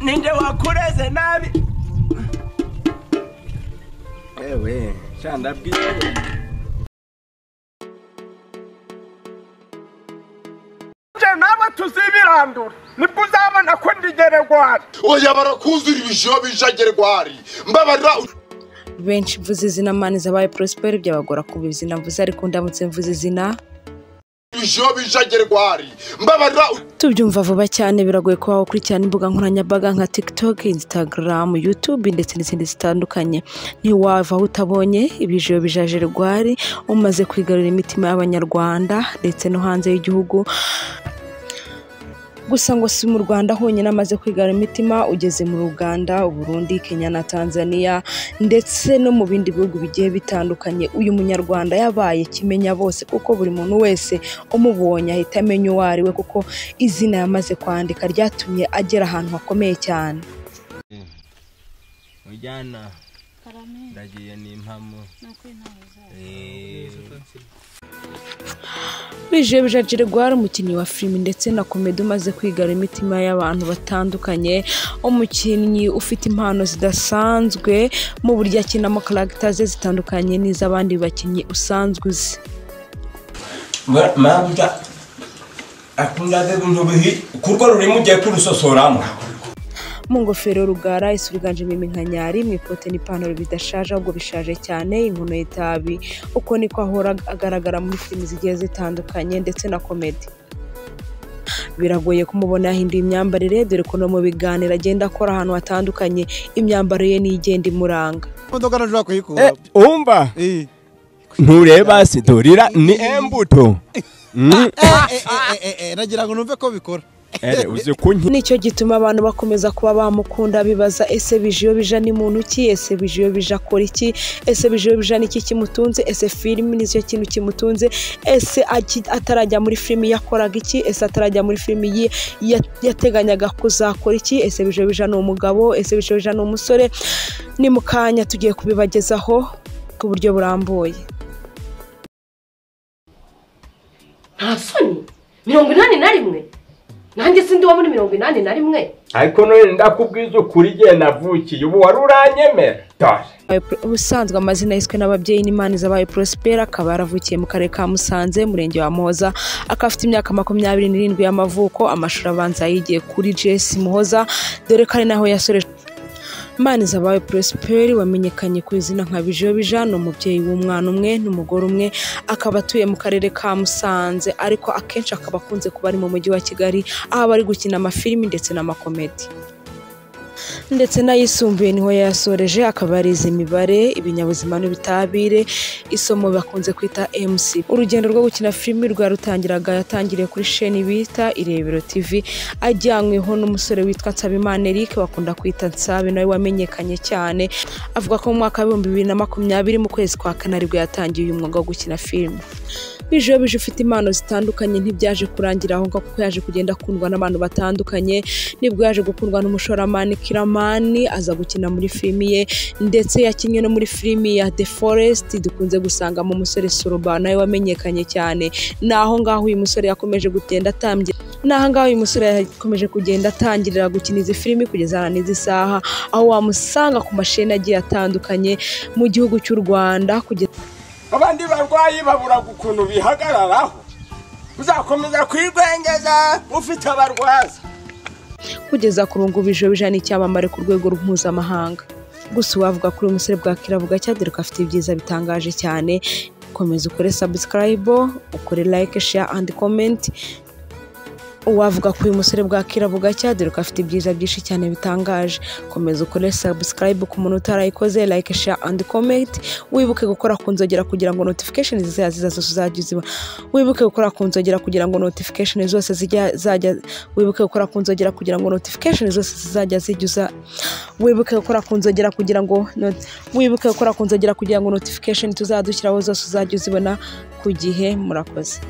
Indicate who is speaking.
Speaker 1: ninjye wakureze nabi ewe sha ndabwiye nawe tuzibirandura nibwo uzabona ko ndigere gwari
Speaker 2: oya barakuzura ibijyo bijagerwari mbabarira
Speaker 3: benshi mvuze izina mani zabaye porosiperi byabagora kuba izina mvuze ariko ndamutse mvuze izina
Speaker 2: ibijyo bijagerwari mbabarira
Speaker 3: tubyumva vuba cyane biragoye kuba wakurikirana imbuga nkoranyambaga nka tiktok instagram youtube ndetse n'izindi zitandukanye ntiwava aho utabonye ibijiyo bijaje rwari umaze kwigarurira imitima y'abanyarwanda ndetse no hanze y'igihugu gusa ngo si mu rwanda honyine amaze kwigarura imitima ugeze mu uganda uburundi kenya na tanzania ndetse no mu bindi bihugu bigiye bitandukanye uyu munyarwanda yabaye kimenya bose kuko buri muntu wese umubonye ahita amenya uwo ari we kuko izina yamaze kwandika ryatumye agera ahantu hakomeye cyane
Speaker 1: mujyana
Speaker 4: Karame,
Speaker 1: ndagiye n'impamo
Speaker 4: nuko intama zayo.
Speaker 3: bije bijajire gwari umukinnyi wa filime ndetse na komedi umaze kwigarura imitima y'abantu batandukanye umukinnyi ufite impano zidasanzwe mu buryo akinamo karagita ze zitandukanye n'iz'abandi bakinnyi usanzwe uzi
Speaker 5: mabuja akundaga ibintu bihi kurwo rurimo ugiye kurusosoramo
Speaker 3: mu ngofero rugara isu yiganjemo iminkanyari mu ikote n'ipantaro bidashaje ahubwo bishaje cyane inkono y'itabi uko niko ahora agaragara muri filimi zigiye zitandukanye ndetse na komedi biragoye kumubona yahinduye imyambarire dore ko no mu biganiro agenda akora ahantu hatandukanye imyambaro ye niyo igenda imuranga
Speaker 6: imodoka nashobora kuyikura
Speaker 1: umva
Speaker 6: Eh,
Speaker 1: ntureba siturira ni embuto Mm,
Speaker 6: eh, eh, eh, eh, nagira ngo numve ko bikora
Speaker 1: ere uzi kunki
Speaker 3: nicyo gituma abantu bakomeza kuba bamukunda bibaza ese bijiyo bija ni muntu ki ese bijiyo bija akora iki ese bijiyo bija ni iki kimutunze ese filimi nicyo kintu kimutunze ese aki- atarajya muri filimi yakoraga iki ese atarajya muri filimi yi- ya- yateganyaga kuzakora iki ese bijiyo bija ni umugabo ese bijiyo bija ni umusore ni mu kanya tugiye kubibagezaho ku buryo burambuye
Speaker 7: nta soni mirongo inani na rimwe nanjye sindi wo muri mirongo inani na rimwe
Speaker 1: ariko none ndakubwiza ukuri igihe navukiye ubu wari uranyemera dore
Speaker 3: ubusanzwe amazina yiswe n'ababyeyi n'imana zabaye porosipera akaba yaravukiye mu karere ka musanze umurenge wa muhoza akaba afite imyaka makumyabiri n'irindwi y'amavuko amashuri abanza yayigiye kuri jesi muhoza dore ko ari naho yasoreje Imana zabaye porosiperi wamenyekanye ku izina nka bijobija ni umubyeyi w'umwana umwe n'umugore umwe akaba atuye mu karere ka musanze ariko akenshi akaba akunze kuba ari mu mujyi wa kigali aho aba ari gukina amafilimi ndetse n'amakomedi ndetse n'ayisumbuye niho yayasoreje akaba yarize imibare ibinyabuzima n'ubutabire isomo bakunze kwita mc urugendo rwo gukina filimi rwarutangiraga yatangiriye kuri sheni bita irebero tv ajyanyweho n'umusore witwa nsabimana eric bakunda kwita nsabe nawe wamenyekanye cyane avuga ko mu mwaka w'ibihumbi bibiri na makumyabiri mu kwezi kwa kane aribwo yatangiye uyu mwuga wo gukina filimi bijeho bije ufite impano zitandukanye ntibyaje kurangira aho ngaho kuko yaje kugenda akundwa n'abantu batandukanye nibwo yaje gukundwa n'umushoramani kiramani aza gukina muri filimi ye ndetse yakinnye no muri filimi ya the forest dukunze gusangamo umusore soroba nawe wamenyekanye cyane ni aho ngaho uyu musore yakomeje kugenda atambye ni aho ngaho uyu musore yakomeje kugenda atangirira gukina izi filimi kugeza na n'izi saha aho wamusanga ku masheni agiye atandukanye mu gihugu cy'u rwanda kugeza
Speaker 1: abandi barwayi baburaga ukuntu bihagararaho uzakomeza kwigwengeza ufite abarwaza
Speaker 3: kugeza ku rungu bijobija ni icyamamare ku rwego mpuzamahanga gusa uwavuga kuri uyu musore bwakiravuga cyadere ko afite ibyiza bitangaje cyane komeza ukore sabusikarayibo ukore layike sheya andi komenti uwavuga ko uyu musore bwakiravuga cyadere ko afite ibyiza byinshi cyane bitangaje komeza ukore sabusikarayibo ku muntu utarayikoze layike sheya andi komenti wibuke gukora ku nzogera kugira ngo notification zizajya ziza zose uzajya uzibona wibuke gukora ku nzogera kugira ngo notification zose zijya zajya wibuke gukora ku nzogera kugira ngo notification zose zizajya zijya uza wibuke gukora ku nzogera kugira ngo not- wibuke gukora ku nzogera kugira ngo notification tuzadushyiraho zose uzajya uzibona ku gihe murakoze